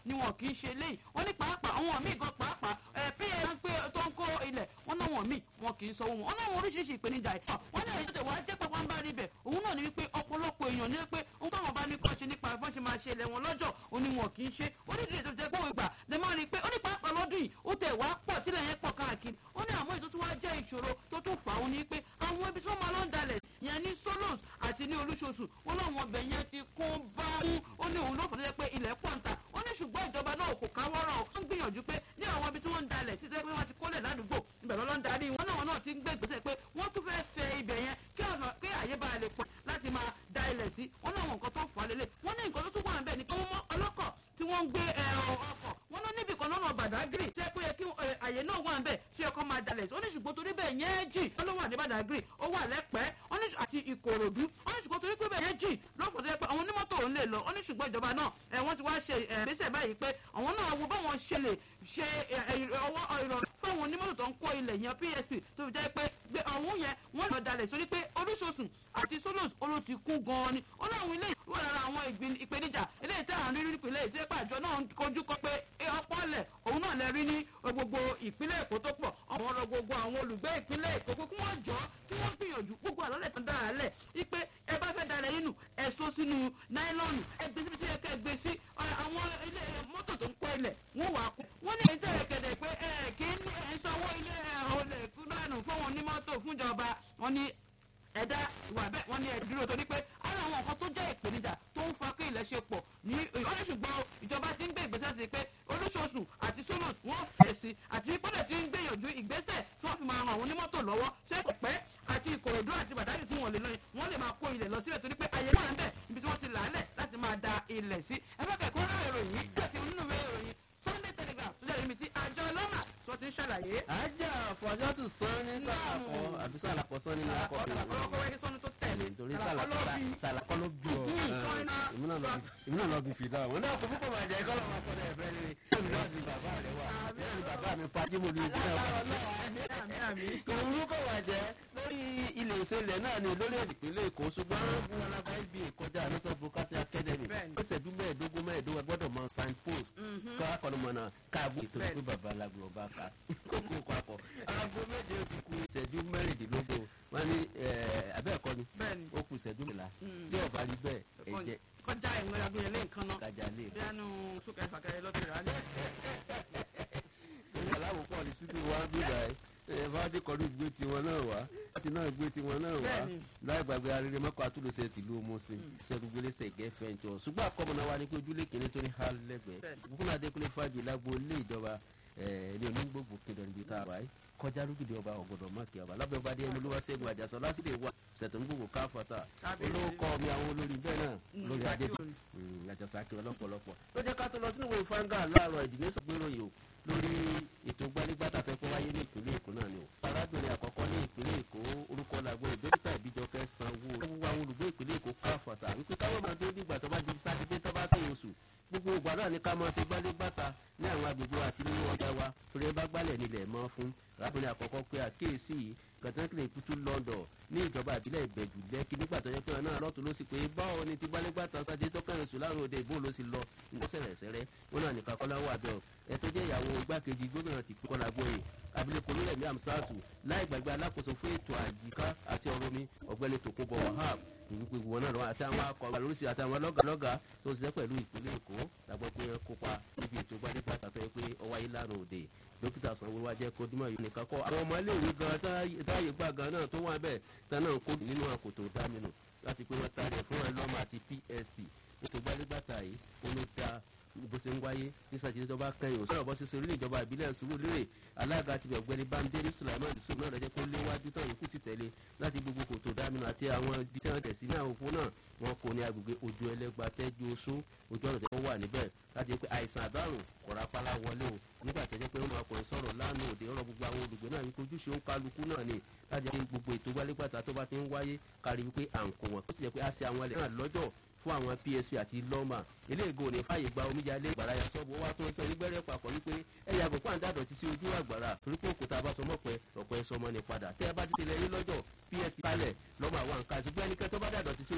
ni wọn kì í ṣe léyìí wọ́n ní pàápàá àwọn míì gan pàápàá ẹ̀ pa ń pé tó ń kó ilẹ̀ wọ́n náà wọ̀n míì wọn kì í sanwó wọn wọ́n náà wọn oríṣiríṣi ìpèníjà yìí wọ́n ní èyí tó wàá jẹ́ pàpà ń bá rí bẹ̀ òun náà ní wípé ọ̀pọ̀lọpọ̀ èèyàn ní pé ohun táwọn bá ní kọ́ ṣe nípa bọ́n ṣe máa ṣe ilẹ̀ wọn lọ́jọ́ òní wọn kì í ṣe onídìrí tó jẹ́ pé òun ìgbà lè máa rí i pé ó ní pàápàá lọ́dún yìí ó tẹ̀ wá pọ̀ tílẹ̀ yẹn pọ̀ káàkiri ó ní àmọ́ ètò tó wá jẹ́ ìṣòro tó tún fà ó ní pé àwọn ibi tí wọ́n máa lọ ń dalẹ̀ yẹn ní solos àti ní olúṣoṣù wọn láwọn ọbẹ̀ yẹn ti kún bá mú ó ní òun ló fọ́ tó jẹ́ pé ilẹ̀ pọ̀ ń ta ó ní ṣùgbọ́n ìjọba náà kò káwọ́rọ̀ ó ń gbìyànjú pé ní àwọn ibi tí wọ́n ń dalẹ̀ sí pé wọ́n ti kólẹ̀ ládùúgbò ibẹ̀ lọ́lọ́ ń darí wọn náà wọn náà ti ń gbé ìgbésẹ̀ pé wọ́n tún fẹ́ fẹ́ ibẹ̀ yẹn kí ọ̀nà kí àyè bá lè pọ̀ láti máa da ilẹ̀ sí wọn náà wọn nǹkan tó fà á lélẹ̀ wọ́n ní nǹkan tó tún wà ń bẹ̀ ni pé wọ́n mọ́ ọlọ́kọ̀ tí wọ́n ń gbé ọkọ̀ wọ́n náà níbì kan lọ́nà bàdágìrì tẹ́ pé yẹ kí àyè náà wà ń bẹ̀ ṣé ọkọ̀ máa dalẹ̀ sí ó ní ṣùgbọ́n torí bẹ́ẹ̀ yẹn jì wọ́n ló wà ní bàdágìrì ó wà lẹ́pẹ́ ó ní àti ìkòròdú ó ní ṣùgbọ́n torí pé bẹ́ẹ̀ yẹn jì lọ́pọ̀ tó yẹ pé àwọn onímọ́tò ò ń lè lọ ó ní ṣùgbọ́n ìjọba náà wọ́n ti wá ṣe ìgbésẹ̀ báyìí pé àwọn náà wo báwọn ṣe lè ṣe ọwọ́ ìrọ̀rùn fáwọn onímọ́tò tó ń kó ilẹ̀ yẹn psp tó fi jẹ́ pé ọ̀hún yẹn wọ́n lọ dalẹ̀ sórí pé oríṣiríṣi àti solos olo ti kú gan-an ni ó láwọn ilé wà lára àwọn ìpèníjà eléyìí tí àwọn rírí nípìnlẹ̀ èyí tí pàjọ náà ń kojú kọ pé ọ̀pọ̀ ọ̀lẹ̀ òun náà lè rí ní gbogbo ìpínlẹ̀ èkó tó pọ̀ àwọn ọ̀rọ̀ gbogbo àwọn olùgbé ìpínlẹ̀ èkó kí wọ́n jọ kí wọ́n gbìyànjú gbogbo àlọ́lẹ̀ tó dára lẹ̀ wípé ẹ bá fẹ́ dalẹ̀ yín nù ẹ so sínú náílọ́ọ̀nù ẹ gbé síbi tí ẹ kẹ́ gbé sí àwọn ilé mọ́tò tó ń kọ́ ilẹ̀ wọ́n wà á kú wọ́n ní èyí tẹ̀lé kẹ̀dẹ̀ pé ẹ kì í ní ẹ̀ ń sanwó ilé ọ̀lẹ̀ fúlànù fún onímọ́tò fúnjọba wọ́n ní ẹ̀dá ìwà bẹ́ẹ̀ wọ́n ní ẹ̀ dúró torí pé ara àwọn nǹkan tó jẹ́ ìpèníjà tó ń fa kí ilẹ̀ ṣe pọ̀ ní wọ́n ní ṣùgbọ́n ìjọba ti ń gbé ìgbésẹ̀ sí pé olóṣooṣù àti solos wọ́n fẹ̀ sí àti ìpínlẹ̀ ti ń gbìyànjú ìgbésẹ̀ tí wọ́n fi máa ran àwọn onímọ́tò lọ́wọ́ ṣé pẹ̀pẹ́ àti ìkòròdú àti bàdájì tí wọ́n lè lọ́yìn wọ́n lè máa kó ilẹ̀ lọ síbẹ̀ torí pé ayé náà ń bẹ̀ ibi tí wọ́n ti làálẹ̀ láti máa da ilẹ̀ sí ẹgbẹ́ kẹ̀kọ́ rẹ̀ ìròyìn àti onínúwé ìròyìn sunday telegraph tó jẹ́ ibi tí àjọ lọ́nà tó ti ń ṣàlàyé. ajá fọjọ́tù sán ní sàlàkọ àbí sàlàkọ sán ní akọ ọkọ̀ ọkọ̀ wẹ́kí sọ́ni tó tẹ̀lé nítorí sàlàkọ ló bí ọ èmi náà lọ bí fìdá wọn náà kò púpọ̀ máa jẹ́ kọ́ lọ́wọ́ akọ́dọ̀ ẹ̀fẹ́ rere èmi náà sì bàbá rẹ wà ẹ̀rù bàbá mi pàjẹ́ mo lè dín náà kò púpọ̀ máa jẹ́ lórí ilé ìṣẹ̀lẹ̀ náà ni lórí ìpínlẹ̀ èkó ṣùgbọ́n wọn alága ibi ìkọjá national broadcasting academy ó ṣẹ́jú mẹ́ẹ̀ẹ́dógún mẹ́ẹ̀ẹ́dógún gbọ́dọ̀ mọ sign post kọ́ akọ́nùmọ̀nà káàbù ètò ìlú bàbá alágbó ọba ká kókó papọ̀ aago méje ó ti ku ìṣẹ́jú mẹ́rìndínlógún wọ́n ní abẹ́ẹ̀kọ́ ni ó kù ìṣẹ́jú mẹ́la tí ọba rí bẹ́ẹ̀ ẹ̀jẹ̀ kọjá ìwé agbóyè lé nǹkan náà kájà lè. bí ẹnu súnkẹrẹ fàkẹrẹ lọ́tì rà á ní. ìyá aláwọ̀ pọ̀ ní síbí wa bí báyìí ẹ bá dé kọlu gbé tiwọn náà wá láti náà gbé tiwọn náà wá láì gbàgbé arére mọ́kọ́ àtúlùsẹ̀ tìlú omosin sẹ́dúgbélésẹ̀ gẹ́fẹ̀ǹjọ ṣùgbọ́n àkọ́mọ́ná wa ni pé ojúlé kìíní tó ní hal lẹ́gbẹ̀ẹ́ fúnra adékúnlé fàájì lágbo ilé ìjọba ní onígbògbò kéde níbi tá a wáyé kọjá lókìdí ọba ọgọdọ mọkì ọba lábẹ́ ọba dé ẹmúlúwà sẹ́gun àjàsọ lásìlè wà sẹtọńgbògbò káfọta olóòkọ mi àwọn olórí bẹ́ẹ̀ náà lórí adé àjàsọ akérò lọ́pọ̀lọpọ̀ ló jẹ́ ká tó lọ sínú ìwé fanga láàárọ̀ ìdílé sọgbéròyìn o lórí ètò gbanigbata fẹ́ kó wáyé ní ìpínlẹ̀ èkó náà ni o. arábìnrin àkọ́kọ́ ní ìpínlẹ̀ èkó orúkọ làgbo ìdókítà ìbíjọkẹ́ sanwó gbogbo àwọn olùgbé ìpínlẹ̀ èkó káfọ̀tà wípé káwọn máa tó dìgbà tó bá di sátidé tó bá tó oṣù gbogbo ìgbà náà ni ká máa ṣe gbanigbata ní àwọn agbègbè àti nínú ọjà wa torí ẹ bá gbálẹ̀ nílẹ̀ mọ́ fún arábìnrin àkọ́kọ́ pé àkíyèsí yìí kàtàkìlẹ̀ ìkútú london ní ìjọba ìbílẹ̀ ìbẹ̀jù lẹ́kì nígbà tó yẹ pé ọ̀nà àlọ́tún ló sì pé báwo ni ti gbálégbàtà sájé tó kẹrin sùn láàrin òde ìbò ló sì lọ ní sẹ̀rẹ̀sẹ̀rẹ̀ wọn náà nìkan kọ́lá wà bẹ́ẹ̀ ẹ tó jẹ́ ìyàwó igbákejì gómìnà ti kọ́lá gbóyè abilékọ lórẹ̀mí amsatu láì gbàgbé alákòóso fún ètò àyíká àti ọ̀rọ̀ mi ọ̀gbẹ́ni tòkunbọ̀ wahab ìwípé wọn náà lọ àti àwọn akọ̀wé lóríṣi àti àwọn lọ́gàlọ́gà tó ń ṣiṣẹ́ pẹ̀lú ìpínlẹ̀ èkó làgbọ́ pé kópa níbi ètò gbálégbàtà tó yẹ pé ọwọ́ ayé lánàá òde dókítà sanwó wa jẹ́ kó dímọ̀ yìí nìkan kọ́ àwọn ọmọ iléèwé gan táyé gbà gan náà tó wà bẹ́ẹ̀ tán náà kó nínú àkòtò dáminù láti pé wọ́n taari ẹ̀ fún wọn lọ́mọ àti psp ètò gbálégbàtà yìí ó ló da bó ṣe ń wáyé ní sàtìlẹ́ tó bá kẹ́yìn òṣèlú ọ̀bọ ṣíṣe orílẹ̀ ìjọba ìbílẹ̀ ṣubú lérè alága ti ọ̀gbẹ́ni bámidélé sulaiman yusuf náà lọ́jọ́ kó léwájú tán yòókù sì tẹ̀lé láti gbogbo kòtò dáminù àti àwọn ibi tí wọ́n tẹ̀ sí ní àwọn òpó náà wọn kò ní agbègbè ojú ẹlẹ́gba tẹ́jú oṣó ojú ọ̀nà tó wà níbẹ̀ láti pé àìsàn àdárùn kọ̀rápálá wọlé o nígbà tẹ́jẹ́ pé wọ́n máa kọ̀rin sọ̀rọ̀ lánàá òde ọ̀rọ̀ gbogbo àwọn olùgbé náà wípé ojúṣe ń kálukú náà ni láti jẹ́ gbogbo ètò gbálégbàtà tó bá ti ń wáyé kárí wípé à ń kó wọn tó sì jẹ́ pé a ṣe àwọn ẹlẹ́ náà lọ́jọ́ fún àwọn psp àti lọ́mà eléègò ní fàyè gba omíyalé ìgbàrá ya sọ́ọ̀bù wá tó ń sọ nígbẹ́rẹ́ papọ̀ wípé ẹ yàgò pàǹdà dọ̀tí sí ojú àgbàrá torí pé òkúta bá sọmọ́ pẹ́ ọ̀pẹ́ sọmọ ní padà tẹ́ ẹ bá ti tẹ̀lé yín lọ́jọ́ psp kalẹ̀ lọ́mà wà ń ká ṣùgbọ́n ẹnikẹ́ tó bá dà dọ̀tí sí